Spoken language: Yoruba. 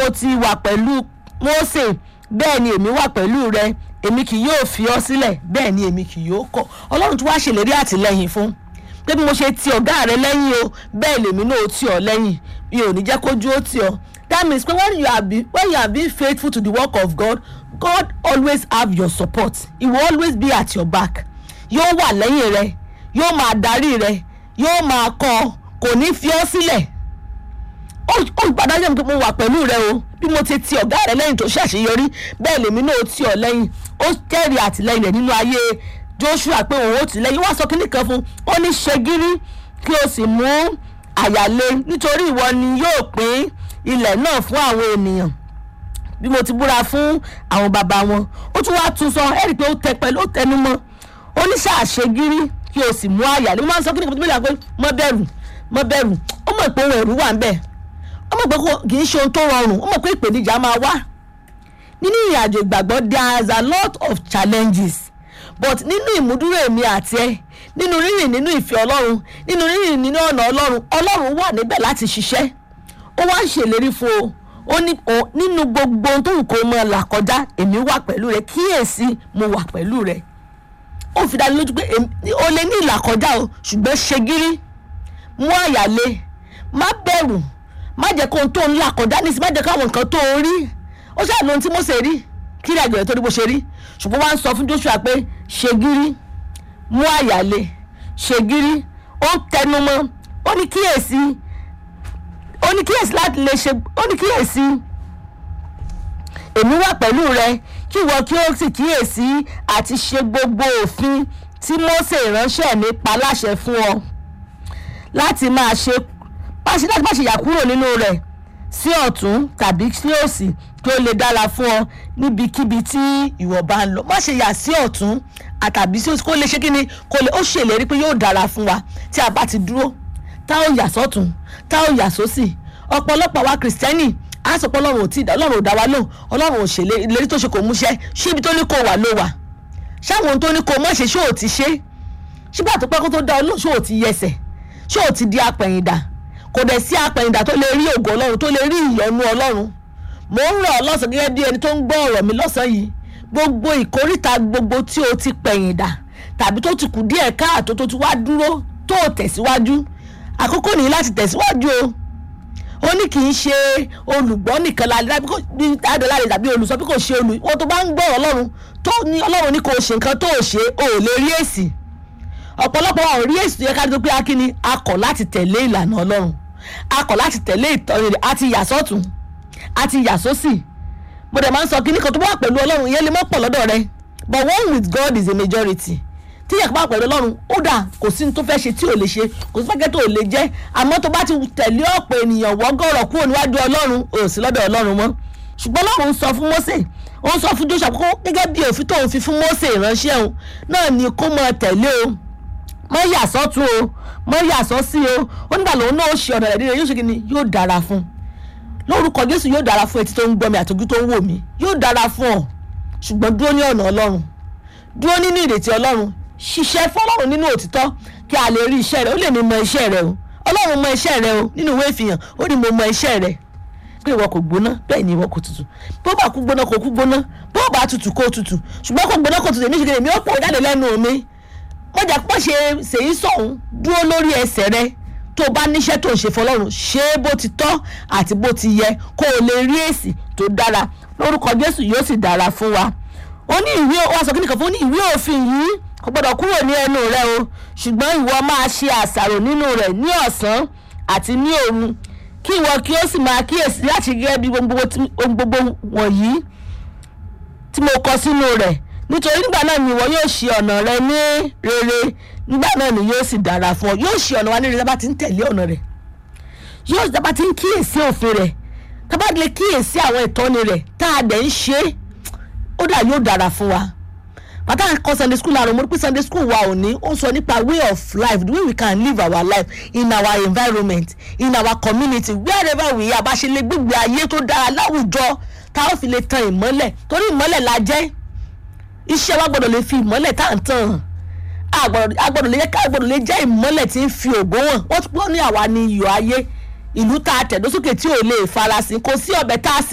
mo ti wà pẹ̀lú Mósè bẹ́ẹ̀ ni èmi wà pẹ̀lú rẹ èmi kì yóò fi ọ́ sílẹ̀ bẹ́ẹ̀ ni èmi kì yóò kọ̀ ọlọ́run tí wàá ṣèlérí àtìlẹ́yìn fún pé bí mo ṣe ti ọ̀gá rẹ lẹ́yìn o bẹ́ẹ̀ lèmi náà ó tì ọ́ lẹ́yìn mi ò ní jẹ́ kójú ó tì ọ́ that means pé when you are be when you are being faithful to the work of God God always have your support he will always be at your back yóò wà lẹ́yìn rẹ yóò máa darí rẹ yóò máa kọ́ ọ kò ní fi ọ́ sílẹ̀ ó gbàdájọ́ mi pé mo wà pẹ̀lú rẹ o bí mo ti ti ọ̀gá rẹ lẹ́yìn tó ṣàṣeyọrí bẹ́ẹ̀ lèmi náà ó tì ọ́ lẹ́yìn ó jẹ́rìí àtìlẹ́yìn rẹ̀ nínú ayé Joshua pé òun ó tì lẹ́yìn wá sọ kínní kan fún ó ní ṣe gírí kí o sì mú àyàlé nítorí ìwọ ni yóò pín ilẹ̀ náà fún àwọn ènìyàn bí mo ti búra fún àwọn bàbá wọn ó tún wá tún sọ ẹ rí i pé ó tẹ pẹ̀lú ó tẹnu mọ́ ó ní ṣàṣe gírí kí o sì mú àyàlé mo máa ń sọ kínní kan tó bí pé mọ́ bẹ̀rù mọ́ bẹ̀rù ó mọ̀ pé ohun ẹ̀rù wà ń bẹ̀ ó mọ̀ pé kì í ṣe ohun tó rọrùn ó mọ̀ pé ìpèníjà máa wá nínú ìrìnàjò ìgbàgbọ́ there is a lot of challenges but nínú ìmúdúró èmi àti ẹ nínú rírìn nínú ìfẹ́ ọlọ́run nínú rírìn nínú ọ̀nà ọlọ́run ọlọ́run wà níbẹ̀ láti ṣiṣẹ́ ó wá ń ṣèlérí fún o ó ní nínú gbogbo ohun tó wù kó mọ là kọjá èmi wà pẹ̀lú rẹ kíyèsí mo wà pẹ̀lú rẹ ó fi dá lójú pé o lè ní ìlà kọjá o ṣùgbọ́n ṣe gírí mú àyàlé má bẹ̀rù má jẹ́ kó ohun tó ń là kọjá nísìsiyìí má jẹ́ káwọn nǹkan tó ń rí ó ṣáà lóhun tí Mósè rí kí ni àgbẹ̀rẹ̀ tó rí bó ṣe rí ṣùgbọ́n wá ń sọ fún Joshua pé ṣe gírí mú àyàlé ṣe gírí ó ń tẹnu mọ́ ó ní kíyèsí ó ní kíyèsí láti lè ṣe ó ní kíyèsí èmi wà pẹ̀lú rẹ kí ìwọ kí ó sì kíyèsí àti ṣe gbogbo òfin tí Mósè ìránṣẹ́ mi pa láṣẹ fún ọ láti máa ṣe pàṣẹ láti má ṣe yà kúrò nínú rẹ̀ sí ọ̀tún tàbí sí òsì kí ó lè dára fún ọ níbikíbi tí ìwọ bá ń lọ má ṣe yà sí ọ̀tún àtàbí sí òsì kó lè ṣe kí ni kó lè ó ṣèlérí pé yóò dára fún wa tí a bá ti dúró tá ò yà sọ́tún tá ò yà sósì ọ̀pọ̀lọpọ̀ wa kìrìsìtẹ́nì á sọ pé ọlọ́run ò tí ì dá ọlọ́run ò dá wa lóhùn ọlọ́run ò ṣèlérí ìlérí tó ṣe kò múṣẹ ṣé ibi tó ní kó wà ló wà ṣáwọn ohun tó ní kó má ṣe ṣé ò ti ṣe ṣígbà tó pẹ́ kó tó dá ọlọ́run ṣé ò ti yẹsẹ̀ ṣé ò ti di apẹ̀yìndà kò dẹ̀ sí apẹ̀yìndà tó lè rí ògo ọlọ́run tó lè rí ìyọ́nú ọlọ́run mò ń rọ̀ ọ́ lọ́sàn gẹ́gẹ́ bí ẹni tó ń gbọ́ ọ̀rọ̀ mi lọ́sàn yìí gbogbo ìkóríta gbogbo tí o ti pẹ̀yìndà tàbí tó ti kù díẹ̀ káàtó tó ti wá dúró tó tẹ̀síwájú àkókò nìyí láti tẹ̀síwájú o ó ní kì í ṣe olùgbọ́ nìkan la dábí kò ní adọ́láre tàbí olùsọ bí kò ṣe olù wọ́n tó bá ń gbọ́ ọlọ́run tó ní ọlọ́run ní kò ṣe nǹkan tó ṣe o ò lè rí èsì ọ̀pọ̀lọpọ̀ wa ò rí èsì tó yẹ ká tó pé akíní akọ̀ láti tẹ̀lé ìlànà ọlọ́run akọ̀ láti tẹ̀lé ìtọ́ni rẹ̀ àti yà sọ́tún àti yà sósì mo dẹ̀ máa ń sọ kíní kan tó bá wà pẹ̀lú ọlọ́run ìyẹn lè má pọ̀ lọ́dọ̀ rẹ but one with God is a majority tí yẹ kó bá pẹ̀lú ọlọ́run ó dà kò sí ní tó fẹ́ ṣe tí ò lè ṣe kò sí fẹ́kẹ́ tó ò lè jẹ́ àmọ́ tó bá ti tẹ̀lé ọ̀pọ̀ ènìyàn wọ́gọ́rọ̀ kúrò níwájú ọlọ́run ò sí lọ́dọ̀ ọlọ́run mọ́ ṣùgbọ́n ọlọ́run sọ fún Mósè ó ń sọ fún Jóṣà kó gẹ́gẹ́ bí òfin tóun fi fún Mósè ìránṣẹ́ òun náà ni kó máa tẹ̀lé o mọ́ yà sọ́tún o mọ́ yà sọ́sí o ó nígbà lòun náà ó ṣe ọ̀nà rẹ̀ nílẹ̀ yóò ṣe kí ni yóò dára fún lórúkọ Jésù yóò dára fún etí tó ń gbọ́ mi àtòjú tó ń wò mí yóò dára fún ọ ṣùgbọ́n dúró ní ọ̀nà ọlọ́run dúró nínú ìrètí ọlọ́run ṣiṣẹ́ fọlọ́run nínú òtítọ́ kí a lè rí iṣẹ́ rẹ ó lè ní mọ iṣẹ́ rẹ o ọlọ́run mọ iṣẹ́ rẹ o nínú ìwé ìfihàn ó ní mo mọ iṣẹ́ rẹ pé ìwọ kò gbóná bẹ́ẹ̀ ni ìwọ kò tutù bó bá kú gbóná kò kú gbóná bó bá tutù kò tutù ṣùgbọ́n kò gbóná kò tutù èmi ṣe kí èmi ó pọ̀ jáde lẹ́nu mi wọ́n jà pọ̀ ṣe ṣèyí sọ̀hún dúró lórí ẹsẹ̀ rẹ tó o bá níṣẹ́ tó ń ṣe fọlọ́run ṣe é bó ti tọ́ àti bó ti yẹ kó o lè rí èsì tó dára lórúkọ Jésù yóò sì dára fún wa ó ní ìwé wa sọ kí nìkan fún ní ìwé òfin yìí kò gbọdọ̀ kúrò ní ẹnu rẹ o ṣùgbọ́n ìwọ máa ṣe àṣàrò nínú rẹ̀ ní ọ̀sán àti ní òru kí ìwọ kí ó sì máa kíyèsí láti gẹ́gẹ́ bí ohun gbogbo wọ̀nyí tí mo kọ sínú rẹ̀ nítorí nígbà náà ni ìwọ yóò ṣe ọ̀nà rẹ ní rere nígbà náà ni yóò sì dára fún ọ yóò ṣe ọ̀nà wa ní rere tá bá ti ń tẹ̀lé ọ̀nà rẹ̀ yóò tá bá ti ń kíyèsí òfin rẹ̀ tá bá lè kíyèsí àwọn ìtọ́ni rẹ̀ tá a dẹ̀ ń ṣe é ó dà yóò dára fún wa bàtà kọ sunday school àrùn mo rí pé sunday school wa ò ní ó sọ nípa way of life the way we can live our life in our environment in our community wherever we are bá ṣe lè gbégbé ayé tó dára láwùjọ tá a ó fi lè tan ìmọ́lẹ̀ torí ìmọ́lẹ̀ la jẹ́ iṣẹ́ wa gbọ́dọ̀ lè fi ìmọ́lẹ̀ tá à ń tàn a gbọ́dọ̀ lè ká gbọ́dọ̀ lè jẹ́ ìmọ́lẹ̀ tí ń fi ògo hàn wọ́n ní àwa ni iyọ̀ ayé ìlú tá a tẹ̀dó sókè tí ò lè farasin kò sí ọbẹ̀ tá a sè